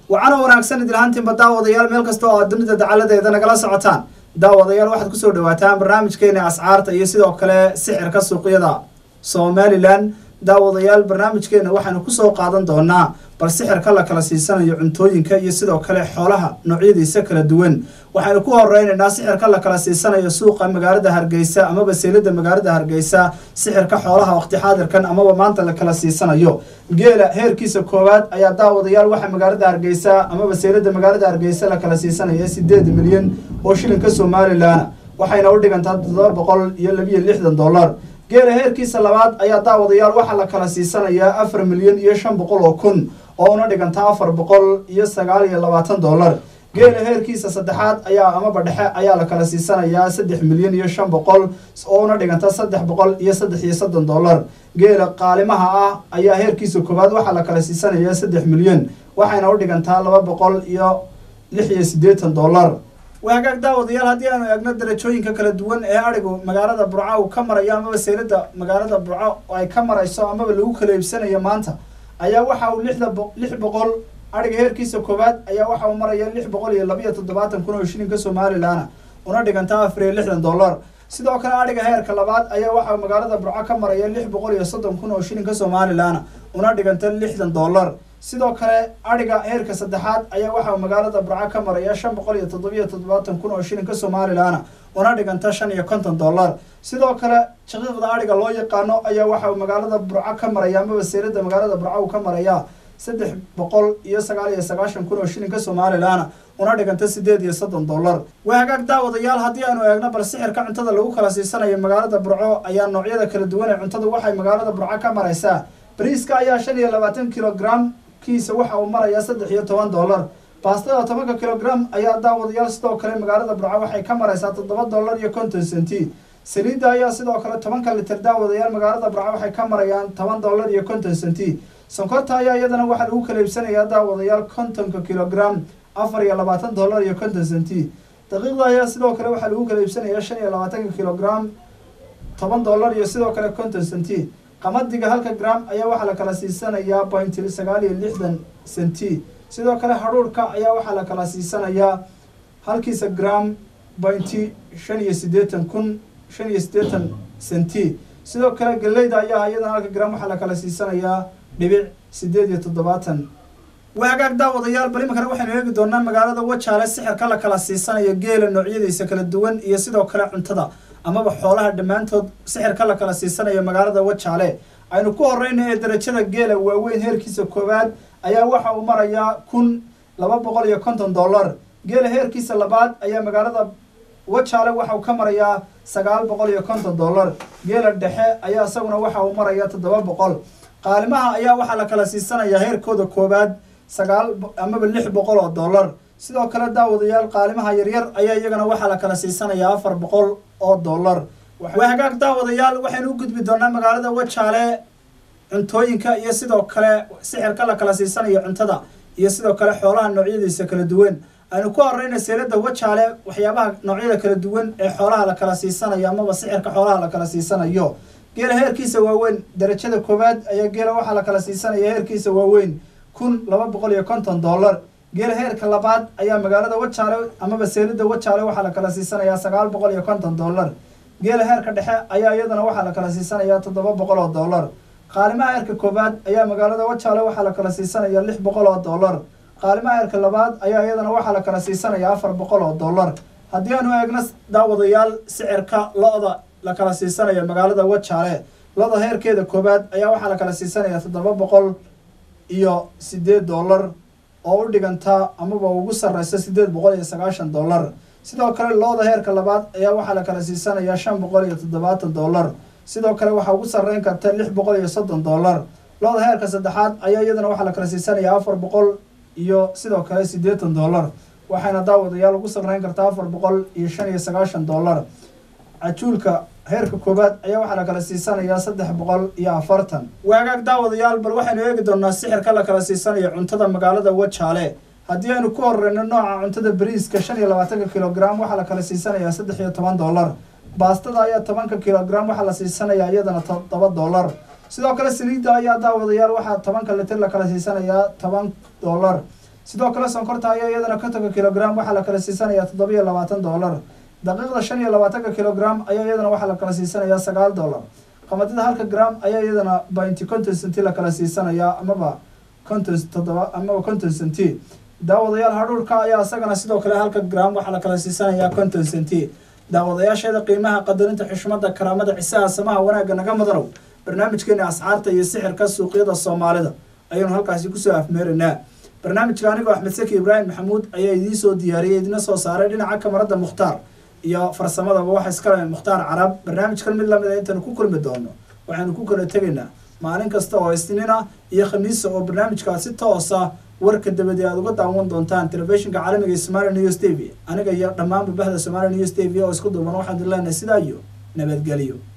wacana wanaagsan idilhaantiinba daawadayaal meel kasta oo aad dunida dacaladeeda nagala socotaan daawadayaal waxaad kusoo dhawaataan barnaamijkeena ascaarta iyo sidoo kale sixirka suuqyada somalilan daawadayaal barnaamijkeena waxaynu kusoo qaadan doonaa bal sixirka la kala siisanayo cuntooyinka iyo sidoo kale xoolaha noocyadiisa kala duwan waxaynu ku horeynaynaa sixirka la kala siisanayo suuqa magaalada hargeysa amaba seelada magaalada hargeysa sixirka xoolaha waqti xaadirkan amaba maanta la kala siisanayo geela heerkiisa koowaad ayaa daawadayaal waxaa magaalada hargeysa amaba seelada magaalada hargeysa la kala siisanaya sideed milyan oo shilinka somalilan waxayna u dhigantaa toddoba boqol iyo labiyo lixdan dollar geela heerkiisa labaad ayaa daawadayaal waxaa la kala siisanayaa afar milyan iyo shan boqol oo kun oo una dhigantaa afar boqol iyo sagaal iyo labaatan dollar geela heerkiisa saddexaad ayaa amaba dhexe ayaa la kala siisanayaa saddex milyan iyo shan boqol oo una dhiganta saddex boqol iyo saddex iyo soddon dollar geela qaalimaha ah ayaa heerkiisa koowaad waxaa la kala siisanayaa saddex milyan waxayna u dhigantaa laba boqol iyo lix iyo siddeetan dollar waagaag daawadayaal haddii aanu eegno darajooyinka kala duwan ee adhigu magaalada burco uu ka marayo amaba seylada magaalada burco ay ka marayso amaba lagu kala iibsanayo maanta ayaa waxa uu lixda lix boqol adhiga heerkiisa koowaad ayaa waxa uu maraya lix boqol iyo labiyo toddobaatan kun oo shilinka somalilan una dhigantaa afar iyo lixdan dollar sidoo kale adhiga heerka labaad ayaa waxa magaalada burco ka maraya lix boqol iyo soddon kun oo shilinka somalilan una dhiganta lixdan dollar sidoo kale adhiga heerka saddexaad ayaa waxaa magaalada burco ka maraya shan boqol iyo toddobiyo toddobaatan kun oo shilinka somalilan una dhiganta shan iyo konton dollar sidoo kale shaqiiqda adhiga loo yaqaano ayaa waxa magaalada burco ka maraya amaba seelada magaalada burco uu ka maraya saddex boqol iyo sagaal iyo sagaashan kun oo shilinka somalilan una dhiganta sideed iyo soddon dollar waa hagaag daawadayaal haddii aanu eegno bal sixirka cuntada lagu kala siisanayo magaalada burco ayaa noocyada kala duwan ee cuntadu waxay magaalada burco ka maraysaa bariiska ayaa shan iyo labaatan kilogram kiisa waxa uu marayaa saddex iyo toban dollar baastada tobanka kilogram ayaa daawadayaal sidoo kale magaalada burco waxay ka maraysaa toddoba dollar iyo konton centi saliidda ayaa sidoo kale tobanka liter daawadayaal magaalada burco waxay ka marayaan toban dollar iyo konton centi sonkorta ayaa iyadana waxaa lagu kala iibsanayaa daawadayaal kontonka kilogram afar iyo labaatan dollar iyo konton centi daqiiqda ayaa sidoo kale waxaa lagu kala iibsanayaa shan iyo labaatanka kilogram toban dollar iyo sidoo kale konton centi qamadiga halka gram ayaa waxaa la kala siisanayaa pointi sagaal iyo lixdan centi sidoo kale hadhuurhka ayaa waxaa la kala siisanayaa halkiisa gram pointi shan iyo siddeetan kun shan iyo siddeetan centi sidoo kale galeyda ayaa iyadana halka gram waxaa la kala siisanayaa dhibic siddeed iyo toddobaatan waagaag daawadayaal bal iminkana waxaynu eegi doonaa magaalada wajaale sixirka la kala siisanayo geela noocyadiisa kala duwan iyo sidoo kale cuntada amaba xoolaha dhammaantood sixirka la kala siisanayo magaalada wajaale aynu ku horeyna ee darajada geela waaweyn heerkiisa koowaad ayaa waxa uu marayaa kun laba boqol iyo konton dollar geela heerkiisa labaad ayaa magaalada wajaale waxa uu ka marayaa sagaal boqol iyo konton dollar geela dhexe ayaa isaguna waxa uu marayaa toddoba boqol qaalimaha ayaa waxaa la kala siisanayaa heerkooda koowaad sagaal amaba lix boqol oo dollar sidoo kale daawadayaal qaalimaha yaryar ayaa iyagana waxaa la kala siisanayaa afar boqol oo dollar waa hagaag daawadayaal waxaynu u gudbi doonaa magaalada wajaale cuntooyinka iyo sidoo kale sixirka la kala siisanayo cuntada iyo sidoo kale xoolaha noocyadiisa kala duwan aynu ku horeyna seelada wajaale waxyaabaha noocyada kala duwan ee xoolaha la kala siisanayo amaba sixirka xoolaha la kala siisanayo geela heerkiisa waaweyn darajada koowaad ayaa geela waxaa la kala siisanaya heerkiisa waaweyn kun laba boqol iyo konton dollar geela heerka labaad ayaa magaalada wajaale amaba seelida wajaale waxaa la kala siisanayaa sagaal boqol iyo konton dollar geela heerka dhexe ayaa iyadana waxaa la kala siisanayaa toddoba boqol oo dollar qaalimaha heerka koowaad ayaa magaalada wajaale waxaa la kala siisanayaa lix boqol oo dollar qaalimaha heerka labaad ayaa iyadana waxaa la kala siisanayaa afar boqol oo dollar haddii aanu eegno daawadayaal sicirka lo-da la kala siisanaya magaalada wajaale lo-da heerkeeda koowaad ayaa waxaa la kala siisanayaa toddoba boqol iyo sideed dollar oo u dhiganta amaba ugu sarreysa sideed boqol iyo sagaashan dollar sidoo kale looda heerka labaad ayaa waxaa la kala siisanayaa shan boqol iyo toddobaatan dollar sidoo kale waxaa ugu sarreyn karta lix boqol iyo soddon dollar looda heerka saddexaad ayaa iyadana waxaa la kala siisanayaa afar boqol iyo sidoo kale siddeetan dollar waxayna daawadayaal ugu sarreyn kartaa afar boqol iyo shan iyo sagaashan dollar cajuulka heerka koowaad ayaa waxaa la kala siisanayaa saddex boqol iyo afartan waagaag daawadayaal bal waxaynu eegi doonaa sixirka la kala siisanayo cuntada magaalada wajaale haddii aynu ku horeyno nooca cuntada bariiska shan iyo labaatanka kilogram waxaa la kala siisanayaa saddex iyo toban dollar baastada ayaa tobanka kilogram waxaa la siisanayaa iyadana toddoba dollar sidoo kale saliidda ayaa daawadayaal waxaa tobanka litir la kala siisanayaa toban dollar sidoo kale sonkorta ayaa iyadana kontonka kilogram waxaa la kala siisanayaa toddobiyo labaatan dollar daqiiqda shan iyo labaatanka kilogram ayaa iyadana waxaa la kala siisanayaa sagaal dollar qamadida halka gram ayaa iyadana bainti conton centi la kala siisanayaa amaba conton toddoba amaba conton centi daawadayaal hadhuurka ayaa isagana sidoo kale halka gram waxaa la kala siisanayaa conton centi daawadayaasheeda qiimaha qadarinta xushmada karaamada cisaha samaha wanaagga naga mudanow barnaamijkeena ascaarta iyo sixirka suuqyada soomaalida ayaynu halkaasi kusoo afmeeraynaa barnaamijka anigoo axmed saki ibraahim maxamuud ayaa idiin soo diyaariyey idina soo saaray dhinaca kamarada mukhtaar iyo farsamadaba waxa iskale mukhtaar carab barnaamijkan mid lamid a intaanu ku kulmi doono waxaanu ku kala tegaynaa maalin kasta oo isniina iyo khamiisa oo barnaamijkaas si toosa warka dabadi aad uga daawan doontaan telefishinka caalamiga ee somali news t v aniga iyo dhammaanba bahda somali news t v oo isku duuban waxaan idin leenahay sidaa iyo nabadgelyo